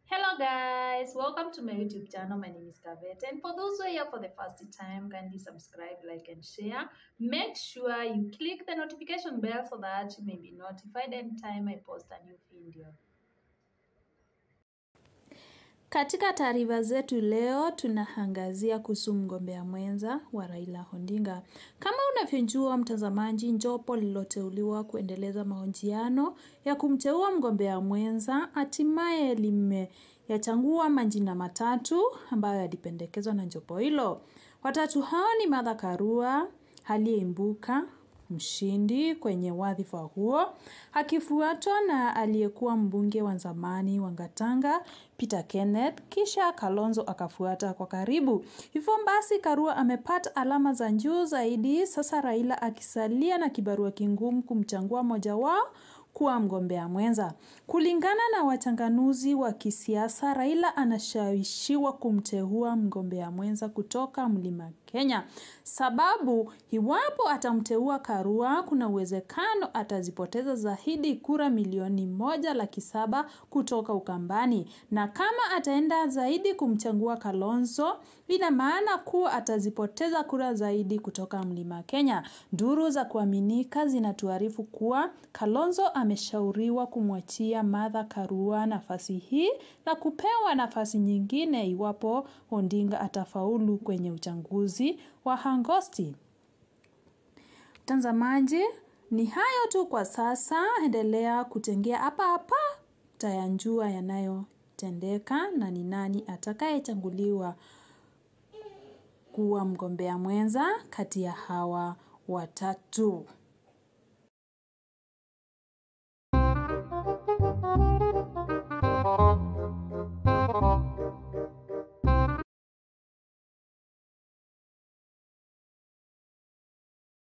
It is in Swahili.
Hello guys, welcome to my YouTube channel. My name is Kavet and for those who are here for the first time, kindly subscribe, like and share. Make sure you click the notification bell so that you may be notified anytime I post a new video. Katika taarifa zetu leo tunaangazia kuhusu mgombea mwenza wa Raila Odinga. Kama unavyojua mtazamaji, jopo lililoteuliwa kuendeleza mahojiano ya kumteua mgombea mwenza hatimaye limeyachagua majina matatu ambayo yalipendekezwa na jopo hilo. Watatu hao ni Martha Karua aliyeibuka mshindi kwenye wadhifa huo akifuatwa na aliyekuwa mbunge wa zamani wa Gatanga Peter Kenneth, kisha Kalonzo akafuata kwa karibu. Hivyo basi Karua amepata alama za juu zaidi, sasa Raila akisalia na kibarua kingumu kumchagua mmoja wao kuwa mgombea mwenza. Kulingana na wachanganuzi wa kisiasa, Raila anashawishiwa kumteua mgombea mwenza kutoka Mlima Kenya, sababu iwapo atamteua Karua, kuna uwezekano atazipoteza zaidi kura milioni moja laki saba kutoka Ukambani, na kama ataenda zaidi kumchagua Kalonzo, ina maana kuwa atazipoteza kura zaidi kutoka Mlima Kenya. Duru za kuaminika zinatuarifu kuwa Kalonzo ameshauriwa kumwachia Martha Karua nafasi hii na kupewa nafasi nyingine iwapo Odinga atafaulu kwenye uchaguzi wa Agosti. Mtazamaji, ni hayo tu kwa sasa. Endelea kutengea hapa hapa, tayanjua yanayotendeka na ni nani atakayechaguliwa kuwa mgombea mwenza kati ya hawa watatu. Thank you.